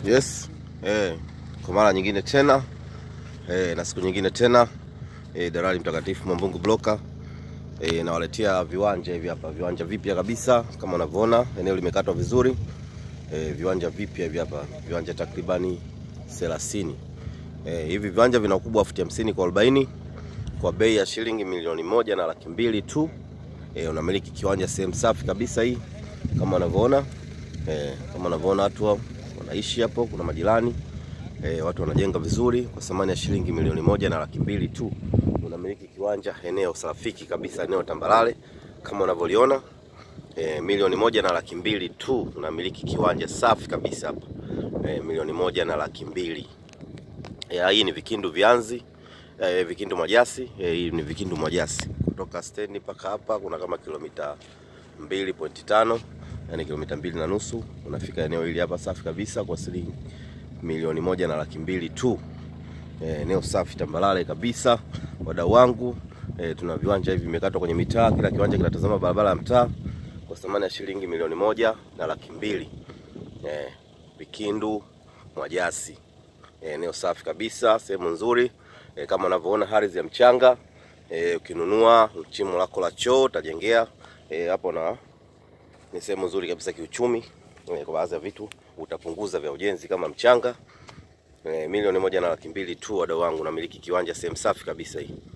Yes, eh, kwa mara nyingine tena eh, na siku nyingine tena eh, Dalali Mtakatifu Mwambungu Bloka eh, nawaletea viwanja hivi hapa, viwanja vipya kabisa kama unavyoona, eneo limekatwa vizuri eh, viwanja vipya hivi hapa, viwanja takribani 30 eh, hivi viwanja vina ukubwa wa futi hamsini kwa 40 kwa bei ya shilingi milioni moja na laki mbili tu. E, unamiliki kiwanja sehemu safi kabisa hii kama unavyoona e, kama unavyoona watu wa- wanaishi hapo, kuna majirani e, watu wanajenga vizuri kwa thamani ya shilingi milioni moja na laki mbili tu. Unamiliki kiwanja eneo rafiki kabisa, eneo tambarare kama unavyoliona e, milioni moja na laki mbili tu. Unamiliki kiwanja safi kabisa hapa e, milioni moja na laki mbili. Ya, hii ni Vikindu Vianzi eh, Vikindu Mwajasi eh, hii ni Vikindu Mwajasi kutoka stendi mpaka hapa kuna kama kilomita 2.5 yani kilomita mbili na nusu unafika eneo hili hapa safi kabisa kwa shilingi milioni moja na laki mbili tu. Eh, eneo safi tambalale kabisa wadau wangu eh, tuna viwanja hivi vimekatwa kwenye mitaa, kila kiwanja kinatazama barabara ya mtaa kwa thamani ya shilingi milioni moja na laki mbili eh, Vikindu Mwajasi eneo safi kabisa, sehemu nzuri e, kama unavyoona ardhi ya mchanga e, ukinunua chimo lako la choo utajengea e, hapo na ni sehemu nzuri kabisa kiuchumi e, kwa baadhi ya vitu utapunguza vya ujenzi kama mchanga e, milioni moja na laki mbili tu, wadau wangu, namiliki kiwanja sehemu safi kabisa hii.